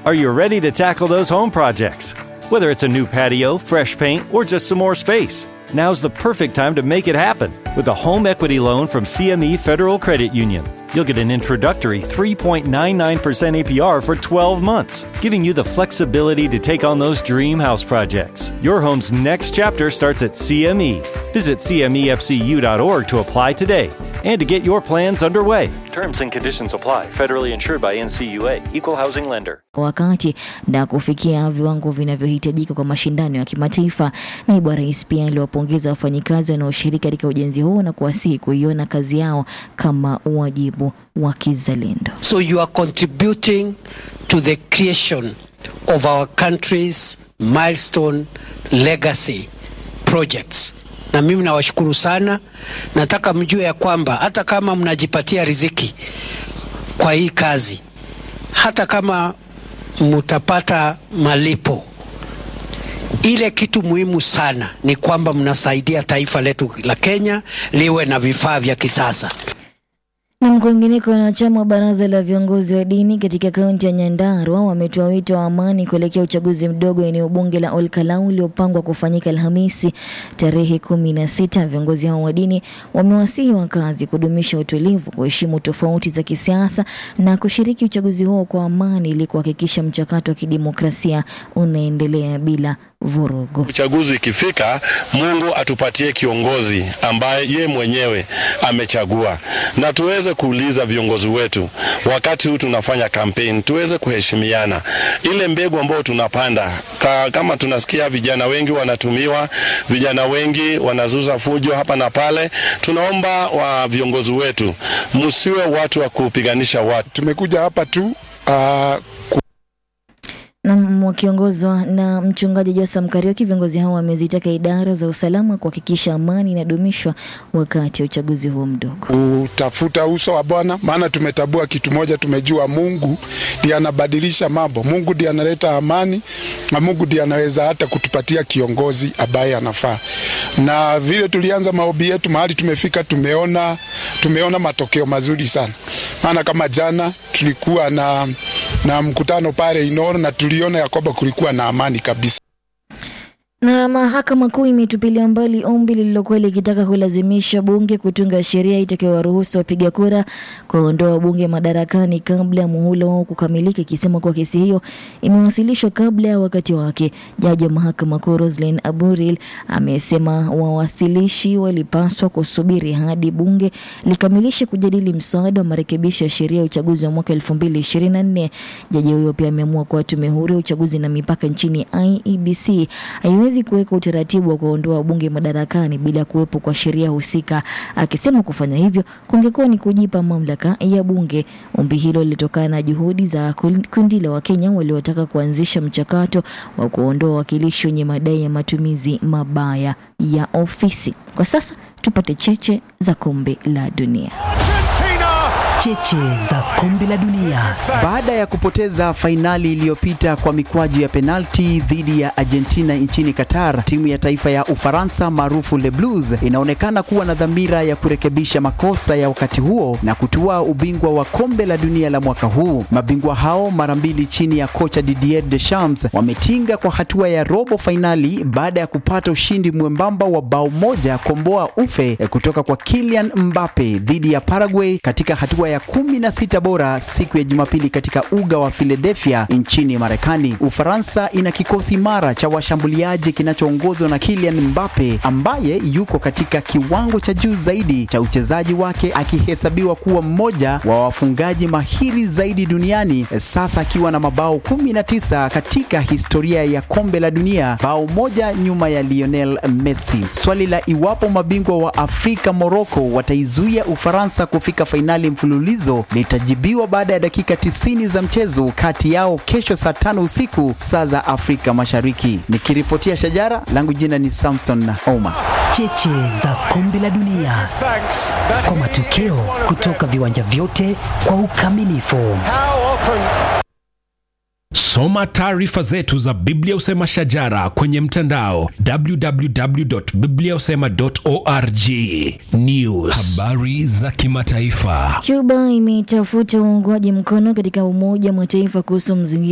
Are you ready to tackle those home projects? Whether it's a new patio, fresh paint, or just some more space, now's the perfect time to make it happen with a home equity loan from CME Federal Credit Union. You'll get an introductory 3.99% APR for 12 months, giving you the flexibility to take on those dream house projects. Your home's next chapter starts at CME. Visit CMEFCU.org to apply today and to get your plans underway. Terms and conditions apply. Federally insured by NCUA, Equal Housing Lender. wakati na kufikia viwango vinavyohitajika kwa mashindano ya kimataifa. Naibu wa rais pia aliwapongeza wafanyikazi wanaoshiriki katika ujenzi huo na kuwasihi kuiona kazi yao kama wajibu wa kizalendo. So you are contributing to the creation of our country's milestone legacy projects. Na mimi nawashukuru sana. Nataka mjue ya kwamba hata kama mnajipatia riziki kwa hii kazi, hata kama mutapata malipo, ile kitu muhimu sana ni kwamba mnasaidia taifa letu la Kenya liwe na vifaa vya kisasa. Na kwingineko, wanachama wa baraza la viongozi wa dini katika kaunti ya Nyandarua wametoa wito wa amani kuelekea uchaguzi mdogo eneo bunge la Olkalau uliopangwa kufanyika Alhamisi tarehe kumi na sita. Viongozi hao wa dini wamewasihi wakazi kudumisha utulivu, kuheshimu tofauti za kisiasa na kushiriki uchaguzi huo kwa amani ili kuhakikisha mchakato wa kidemokrasia unaendelea bila vurugu. Uchaguzi ikifika, Mungu atupatie kiongozi ambaye ye mwenyewe amechagua, na tuweze kuuliza viongozi wetu wakati huu tunafanya kampeni, tuweze kuheshimiana. Ile mbegu ambayo tunapanda ka, kama tunasikia vijana wengi wanatumiwa, vijana wengi wanazuza fujo hapa na pale, tunaomba wa viongozi wetu msiwe watu wa kupiganisha watu. Tumekuja hapa tu uh, na wakiongozwa na mchungaji Josam Karioki, viongozi hao wamezitaka idara za usalama kuhakikisha amani inadumishwa wakati wa uchaguzi huo mdogo. kutafuta uso wa Bwana, maana tumetabua kitu moja, tumejua Mungu ndiye anabadilisha mambo. Mungu ndiye analeta amani na Mungu ndiye anaweza hata kutupatia kiongozi ambaye anafaa. Na vile tulianza maombi yetu, mahali tumefika, tumeona tumeona matokeo mazuri sana, maana kama jana tulikuwa na na mkutano pale Inoro na tuliona ya kwamba kulikuwa na amani kabisa. Na mahakama kuu imetupilia mbali ombi lililokuwa likitaka kulazimisha bunge kutunga sheria itakayowaruhusu wapiga kura kuondoa wabunge madarakani kabla ya muhula wao kukamilika, ikisema kuwa kesi hiyo imewasilishwa kabla ya wakati wake. Jaji wa mahakama kuu Roslyn Aburil amesema wawasilishi walipaswa kusubiri hadi bunge likamilishe kujadili mswada wa marekebisho ya sheria ya uchaguzi wa mwaka 2024. Jaji huyo pia ameamua kuwa tume huru ya uchaguzi na mipaka nchini IEBC haiwezi kuweka utaratibu wa kuondoa wabunge madarakani bila kuwepo kwa sheria husika, akisema kufanya hivyo kungekuwa ni kujipa mamlaka ya bunge. Ombi hilo lilitokana na juhudi za kundi la Wakenya waliotaka kuanzisha mchakato wa kuondoa wawakilishi wenye madai ya matumizi mabaya ya ofisi. Kwa sasa tupate cheche za kombe la dunia. Cheche za kombe la dunia. Baada ya kupoteza fainali iliyopita kwa mikwaju ya penalti dhidi ya Argentina nchini Qatar, timu ya taifa ya Ufaransa maarufu Le Blues inaonekana kuwa na dhamira ya kurekebisha makosa ya wakati huo na kutua ubingwa wa kombe la dunia la mwaka huu. Mabingwa hao mara mbili chini ya kocha Didier Deschamps wametinga kwa hatua ya robo fainali baada ya kupata ushindi mwembamba wa bao moja komboa ufe kutoka kwa Kylian Mbappe dhidi ya Paraguay katika hatua ya kumi na sita bora siku ya Jumapili katika uga wa Philadelphia nchini Marekani. Ufaransa ina kikosi imara cha washambuliaji kinachoongozwa na Kylian Mbappe ambaye yuko katika kiwango cha juu zaidi cha uchezaji wake akihesabiwa kuwa mmoja wa wafungaji mahiri zaidi duniani sasa akiwa na mabao 19 katika historia ya kombe la dunia, bao moja nyuma ya Lionel Messi. Swali la iwapo mabingwa wa Afrika Morocco wataizuia Ufaransa kufika fainali mfululizo litajibiwa baada ya dakika 90 za mchezo kati yao kesho saa tano usiku saa za Afrika Mashariki. Nikiripotia Shajara, langu jina ni Samson Oma. Cheche za kombe la dunia kwa matokeo kutoka viwanja vyote kwa ukamilifu. Soma taarifa zetu za Biblia Usema Shajara kwenye mtandao www.bibliausema.org. News, habari za kimataifa. Cuba imetafuta uungwaji mkono katika Umoja wa Mataifa kuhusu mzingira